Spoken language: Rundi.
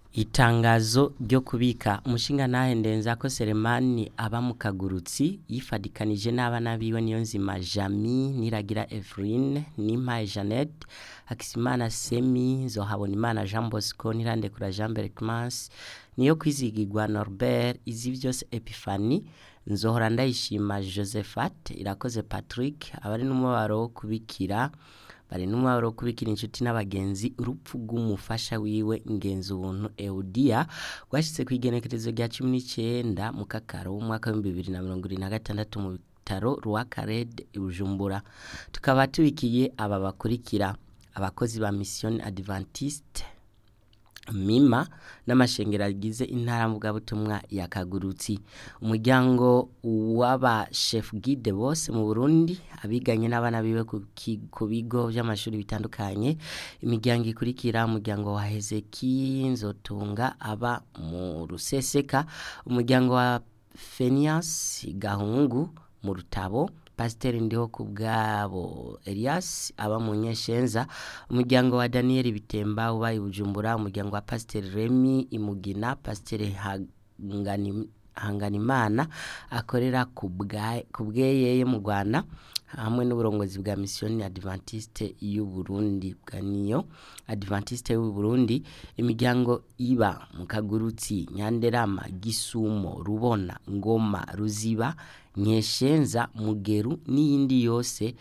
Itangazo ryo kubika umushingantahe Ndenzako Selemani aba mu Kagurutsi yifadikanije n'abana biwe Niyonzima Jami Niragira Evrine Nimpaye Jeannette Hakizimana Semi Nzohabonimana Jean Bosco Nirandekura Jean Bercmans niyo kwizigirwa Norbert Izivyose Epiphanie Nzohora Ndayishima Josephat Irakoze Patrick abari n'umubabaro wo kubikira bari n'umubabaro wo kubikira inshuti n'abagenzi urupfu rw'umufasha wiwe Ngenzi ubuntu Eudia rwashitse kw'igenekerezo rya cumi n'icenda mu kakaro w'umwaka w'ibihumbi bibiri na mirongo ibiri na gatandatu mu bitaro Rwakarede i Bujumbura tukaba tubikiye aba bakurikira abakozi ba Mission Adventiste mima n'amashengero agize intara mvugabutumwa ya Kagurutsi umuryango w'aba chef guide bose mu Burundi abiganye n'abana biwe ku ki- ku bigo vy'amashuri bitandukanye imiryango ikurikira umuryango wa Hezeki Nzotunga aba mu Ruseseka umuryango wa Fenias Gahungu mu Rutabo Pasiteri ndiho ku bwabo Elias aba mu Nyeshenza umuryango wa Daniel Bitemba uba i Bujumbura umuryango wa Pasiteri Remy Imugina Pasiteri Hangani Hanganimana akorera ku bwa- ku bweyeye mu Rwanda hamwe n'uburongozi bwa Mission Adventiste y'u Burundi bwa niyo Adventiste y'u Burundi imiryango iba mu Kagurutsi Nyanderama Gisumo Rubona Ngoma Ruziba Nyeshenza Mugeru n'iyindi yose